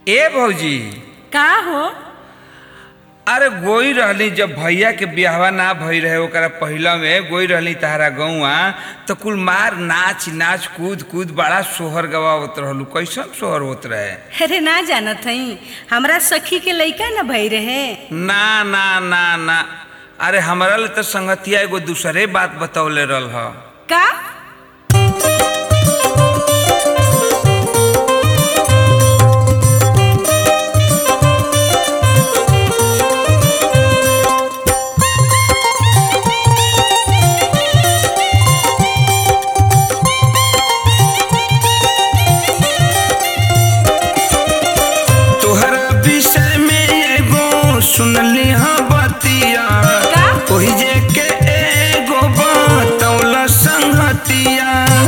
ए भौजी का हो अरे गोई रहली जब भैया के बियाहवा ना भई रहे ओकरा पहिला में गोई रहली तहरा गौआ तो कुल मार नाच नाच कूद कूद बड़ा सोहर गवावत रहलू कैसन सोहर होत रहे अरे ना जानत हई हमरा सखी के लइका न भई रहे ना ना ना ना अरे हमरा ले तो संगतिया एगो दूसरे बात बतौले रहल ह का तोहरा विषय में एगो सुनली हाँ बतिया का? ओही जे के एगो बतौल संगतिया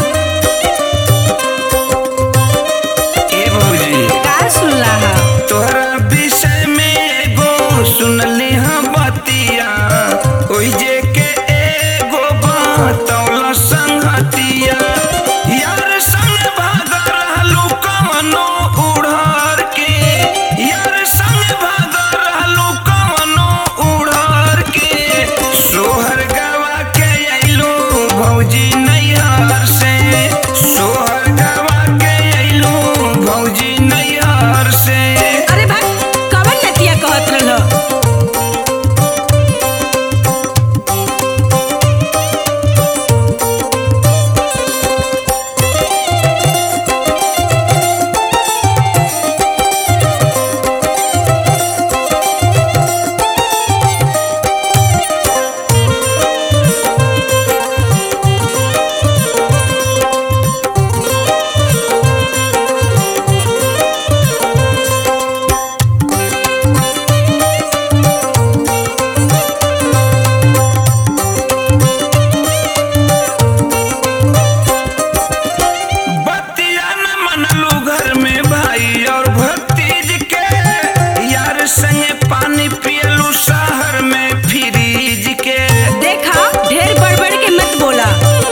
ए भौजी का सुनला हा तोहरा विषय में एगो सुनली हाँ बतिया ओही जे के एगो बतौल संगतिया यार संग भाग रहलू कवनो उड़हर के यार संग भाग रहलू कवनो उड़हर के सोहर गवा के अइलू भौजी नैहर से सोहर गवा के अइलू भौजी नैहर से अरे भाई कवन नतिया कहत रहल बतिया न मनलू घर में भाई और भतीज के यार संगे पानी पियलू शहर में फ्रीज के देखा ढेर बड़बड़ के मत बोला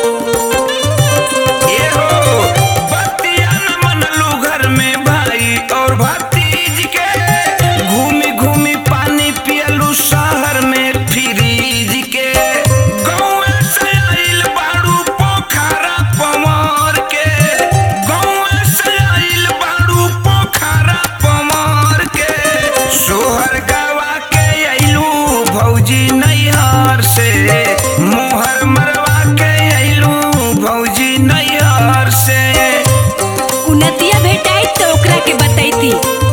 ए हो बतिया न मनलू घर में भाई और भतीज के घूमी घूमी पानी पियलू शहर में फ्रीज के गौए से आइल बाड़ू पोखरा पवार के गौए से आइल बाड़ू पोखरा पवार के सोहर गवा के अइलू भौजी नैहर से मोहर मरवा के अइलू भौजी नैहर से उ नतिया भेटाई तो ओकरा के बतैती